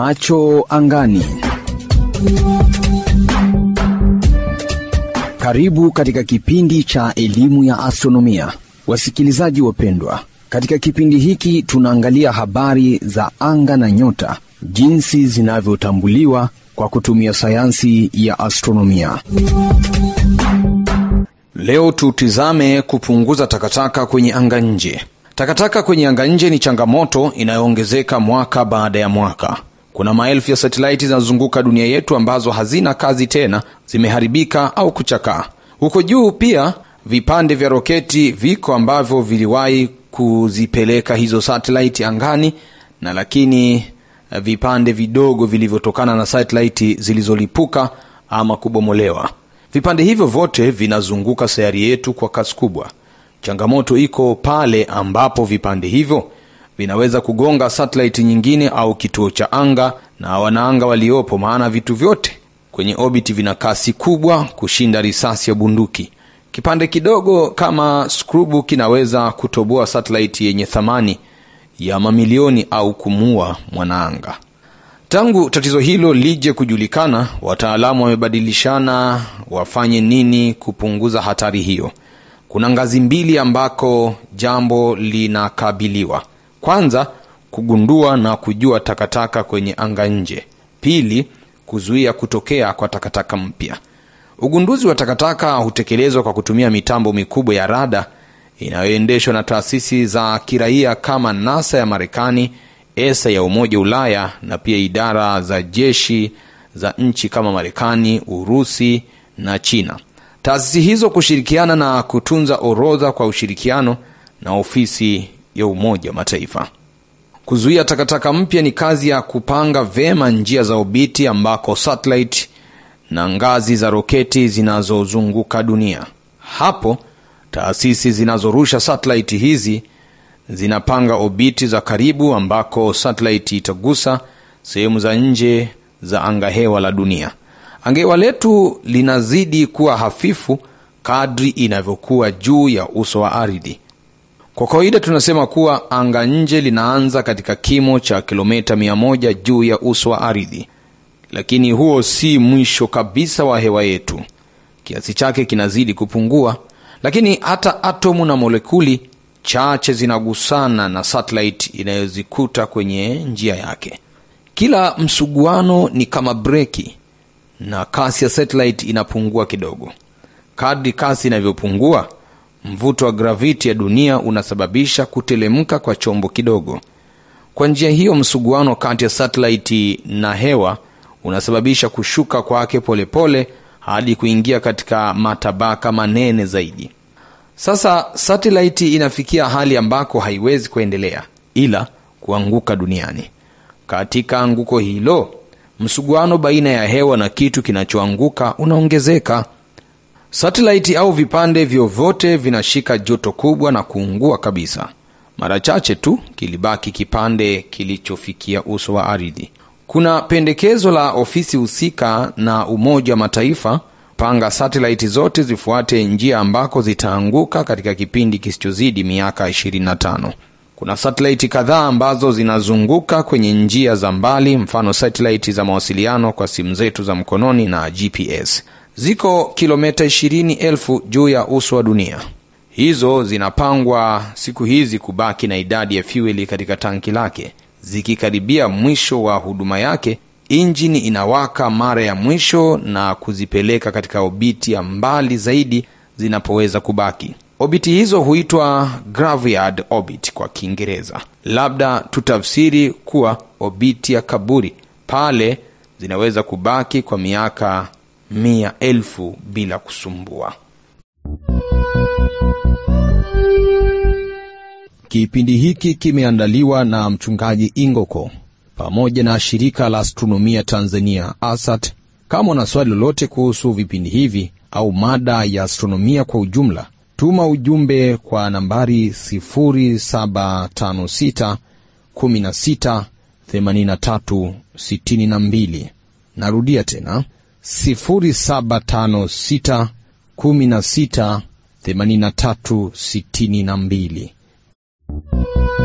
Macho angani. Karibu katika kipindi cha elimu ya astronomia, wasikilizaji wapendwa. Katika kipindi hiki tunaangalia habari za anga na nyota, jinsi zinavyotambuliwa kwa kutumia sayansi ya astronomia. Leo tutizame kupunguza takataka kwenye anga nje. Takataka kwenye anga nje ni changamoto inayoongezeka mwaka baada ya mwaka. Kuna maelfu ya satelaiti zinazozunguka dunia yetu ambazo hazina kazi tena, zimeharibika au kuchakaa. Huko juu pia vipande vya roketi viko ambavyo viliwahi kuzipeleka hizo satelaiti angani, na lakini vipande vidogo vilivyotokana na satelaiti zilizolipuka ama kubomolewa. Vipande hivyo vyote vinazunguka sayari yetu kwa kasi kubwa. Changamoto iko pale ambapo vipande hivyo vinaweza kugonga satelaiti nyingine au kituo cha anga na wanaanga waliopo, maana vitu vyote kwenye orbit vina kasi kubwa kushinda risasi ya bunduki. Kipande kidogo kama skrubu kinaweza kutoboa satelaiti yenye thamani ya mamilioni au kumuua mwanaanga. Tangu tatizo hilo lije kujulikana, wataalamu wamebadilishana wafanye nini kupunguza hatari hiyo. Kuna ngazi mbili ambako jambo linakabiliwa. Kwanza, kugundua na kujua takataka kwenye anga nje. Pili, kuzuia kutokea kwa takataka mpya. Ugunduzi wa takataka hutekelezwa kwa kutumia mitambo mikubwa ya rada inayoendeshwa na taasisi za kiraia kama NASA ya Marekani, ESA ya Umoja wa Ulaya na pia idara za jeshi za nchi kama Marekani, Urusi na China. Taasisi hizo kushirikiana na kutunza orodha kwa ushirikiano na ofisi ya Umoja wa Mataifa. Kuzuia takataka mpya ni kazi ya kupanga vyema njia za obiti ambako satellite na ngazi za roketi zinazozunguka dunia. Hapo taasisi zinazorusha satellite hizi zinapanga obiti za karibu ambako satellite itagusa sehemu za nje za angahewa la dunia. Angahewa letu linazidi kuwa hafifu kadri inavyokuwa juu ya uso wa ardhi. Kwa kawaida tunasema kuwa anga nje linaanza katika kimo cha kilomita mia moja juu ya uso wa ardhi, lakini huo si mwisho kabisa wa hewa yetu. Kiasi chake kinazidi kupungua, lakini hata atomu na molekuli chache zinagusana na satellite inayozikuta kwenye njia yake. Kila msuguano ni kama breki na kasi ya satellite inapungua kidogo. Kadri kasi inavyopungua, mvuto wa graviti ya dunia unasababisha kutelemka kwa chombo kidogo. Kwa njia hiyo, msuguano kati ya satellite na hewa unasababisha kushuka kwake polepole hadi kuingia katika matabaka manene zaidi. Sasa satellite inafikia hali ambako haiwezi kuendelea ila kuanguka duniani. Katika anguko hilo, msuguano baina ya hewa na kitu kinachoanguka unaongezeka. Satellite au vipande vyovyote vinashika joto kubwa na kuungua kabisa. Mara chache tu kilibaki kipande kilichofikia uso wa ardhi. Kuna pendekezo la ofisi husika na Umoja wa Mataifa panga satellite zote zifuate njia ambako zitaanguka katika kipindi kisichozidi miaka 25. Kuna satellite kadhaa ambazo zinazunguka kwenye njia za mbali, mfano satellite za mawasiliano kwa simu zetu za mkononi na GPS. Ziko kilomita 20,000 juu ya uso wa dunia. Hizo zinapangwa siku hizi kubaki na idadi ya fueli katika tanki lake. Zikikaribia mwisho wa huduma yake, injini inawaka mara ya mwisho na kuzipeleka katika obiti ya mbali zaidi zinapoweza kubaki. Obiti hizo huitwa graveyard orbit kwa Kiingereza. Labda tutafsiri kuwa obiti ya kaburi. Pale zinaweza kubaki kwa miaka mia elfu bila kusumbua. Kipindi hiki kimeandaliwa na mchungaji Ingoko pamoja na shirika la astronomia Tanzania ASAT. Kama una swali lolote kuhusu vipindi hivi au mada ya astronomia kwa ujumla, tuma ujumbe kwa nambari 0756 16 83 62. Narudia tena 0756 16 83 62.